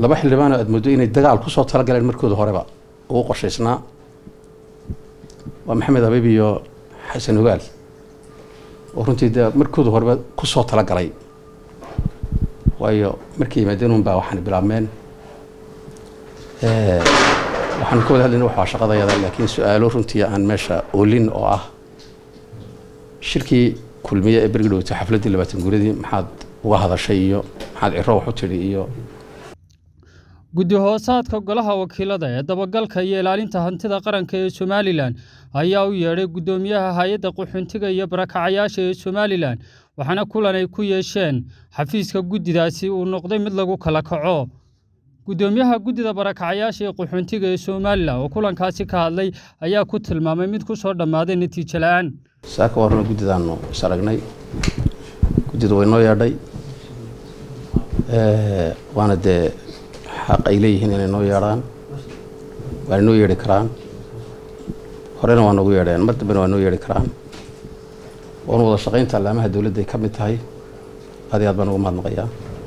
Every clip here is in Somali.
laba xildhibaanoo aad moodo inay dagaal kusoo talagaleen markooda horeba ugu qorshaysnaa waa maxamed abiib iyo xasan ogaal oo runtii de markooda horeba kusoo talagalay waayo markay yimaadeen un baa waxaan bilaabmeen waxaanu ka wada hadlayna waxaa shaqadayada laakiin su-aalo runtii aan meesha oolin oo ah shirkii kulmiye ee bergi dhowtay xafladdii labaatan guuradii maxaad uga hadashay iyo maxaad ciro wax u tidhi iyo guddi hoosaadka golaha wakiilada ee dabagalka iyo ilaalinta hantida qaranka ee somalilan ayaa u yeedhay guddoomiyaha hay-adda qaxoontiga iyo barakacayaasha ee somalilan waxaana kulan ay ku yeesheen xafiiska guddidaasi uu noqday mid lagu kala kaco guddoomiyaha guddida barakacayaasha ee qaxoontiga ee somalilan oo kulankaasi ka hadlay ayaa ku tilmaamay mid ku soo dhammaaday natiijo la-aan saaka warna guddidaanu is aragnay guddida way noo yeedhay waana dee xaq ay leeyihiin inay noo yeedhaan waana noo yeedhi karaan horena waa noogu yeedheen mar dambena waa noo yeedhi karaan waanu wada shaqaynta allaamaha dowladda ay ka mid tahay aad iyo aad baan ugu mahadnaqayaa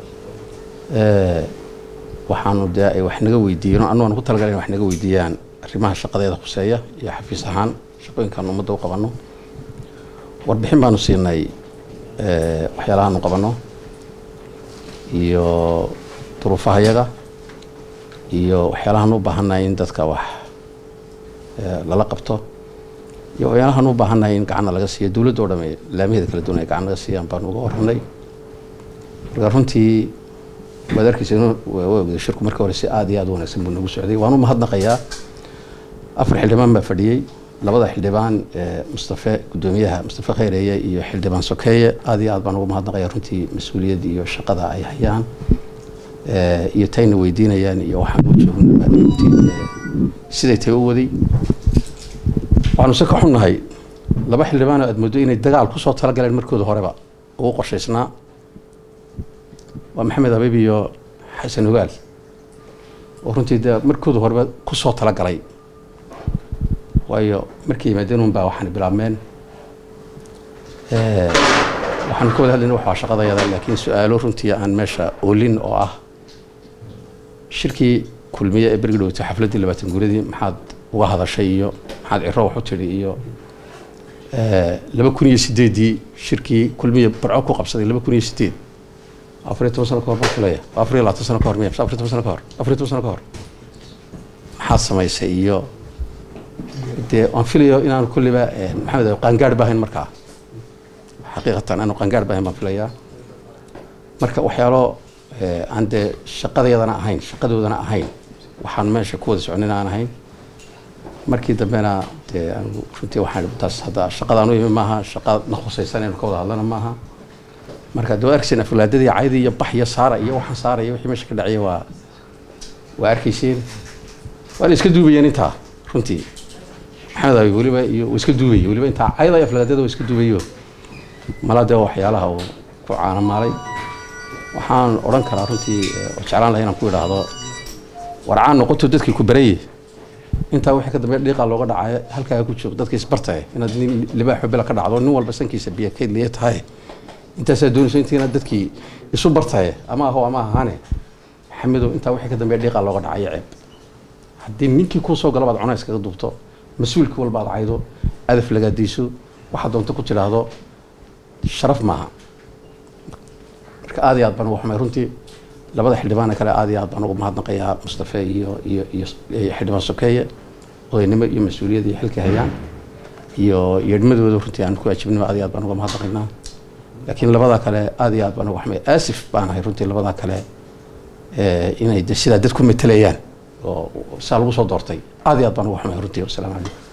waxaanu dee ay wax naga weydiiyeen anu aan ku talagalay in wax naga weydiiyaan arrimaha shaqadeeda khuseeya iyo xafiis ahaan shaqooyinkaanu ummadda u qabanno warbixin baanu siinay waxyaalahaanu qabanno iyo duruufaha yaga iyo waxyaalahaan u baahannahay in dadka wax lala qabto iyo waxyaalahaan u baahannahay in gacanna laga siiyo dowladda o dhame laamaheeda kala duwan ay gacan laga siiyaan baanu uga warranay marka runtii waad arkeysa ogda shirku marka hore si aada iyo aad u wanaagsan buu nagu socday waan u mahadnaqayaa afar xildhibaan baa fadhiyey labada xildhibaan mustafe guddoomiyaha mustafe kheyreeye iyo xildhibaan sokeeye aada iyo aad baan ugu mahadnaqayaa runtii mas-uuliyad iyo shaqada ay hayaan iyo tayna weydiinayaan iyo waxaan u joogna siday tay u waday waxaanu se ka xunnahay laba xildhibaanoo aad moodo inay dagaal kusoo talagaleen markooda horeba ugu qorshaysnaa waa maxamed abiib iyo xasan ogaal oo runtii de markooda horeba kusoo talagalay waayo markay yimaadeen un baa waxaan bilaabmeen waxaanu ka wada hadlayna waxaa shaqadayada laakiin su-aalo runtii aan meesha oolin oo ah shirkii kulmiye ee bergi dhowtay xafladdii labaatan guuradii maxaad uga hadashay iyo maxaad ciro wax u tidhi iyo laba kun iyo sideedii shirkii kulmiye barco ku qabsaday laba kun iyo sideed afariyo toban sano ka hor baan filaya afariyo labaatan sano ka hor miya afariyo toban sano ka hor afariyo toban sano ka hor maxaad samaysay iyo dee waan filayo inaanu kulliba maxamed qaangaar baahayn markaa xaqiiqatan aanu qaangaar baahayn baan filayaa marka waxyaalo aan dee shaqadayadana ahayn shaqadoodana ahayn waxaan meesha ku wada socnin aan ahayn markii dambena dee runtii waxaan taas hadda shaqadaan u imi maaha shaqa na khusaysan inaynu ka wada hadlana maaha marka dee waa arkayseen aflaadadii caydi iyo bax iyo saara iyo waxaan saaraya wixii meesha ka dhacaya waa waa arkayseen waana iska duubayeen intaa runtii maxamed abi weliba iyo uu iska duubayay weliba intaa cayda aflaadada uu iska duubayo mala dee waxyaalaha uu ku caanamaalay waxaan odhan karaa runtii oo jeclaan lahay inaan ku idhaahdo warcaan noqoto dadkii ku barayey intaa wixii ka dambeeya dhiiqaa looga dhacayo halkaa ku joog dadka isbartaye inaad nin libaaxo bila ka dhacdo nin walba sankiisa biyo kayd liya tahay intaasaa doonayso intii inaad dadkii isu bartaye ama aho ama ahaane xamidow intaa wixii ka dambeeya dhiiqaa looga dhacayo ceeb haddii ninkii kuu soo gala baad cunays kaga duubto mas-uulkii walba aad caydo adaf lagaadayso waxaad doonto ku tidhaahdo sharaf maaha marka aad iyo aad baan ugu xumay runtii labada xildhibaana kale aad iyo aad baan ugu mahadnaqayaa mustafe iyo iyo iyo xildhibaan sokeeye odaynimo iyo mas-uuliyad iyo xilka hayaan iyo yeedhmadooda runtii aan ku ajibnimo aad iyo aad baan uga mahadnaqaynaa laakiin labada kale aad iyo aad baan uga xumay aasif baan ahay runtii labada kale inay sidaa dad ku metelayaan oo saa lagu soo doortay aad iyo aad baan uga xumay runtii wasalaamu calaykum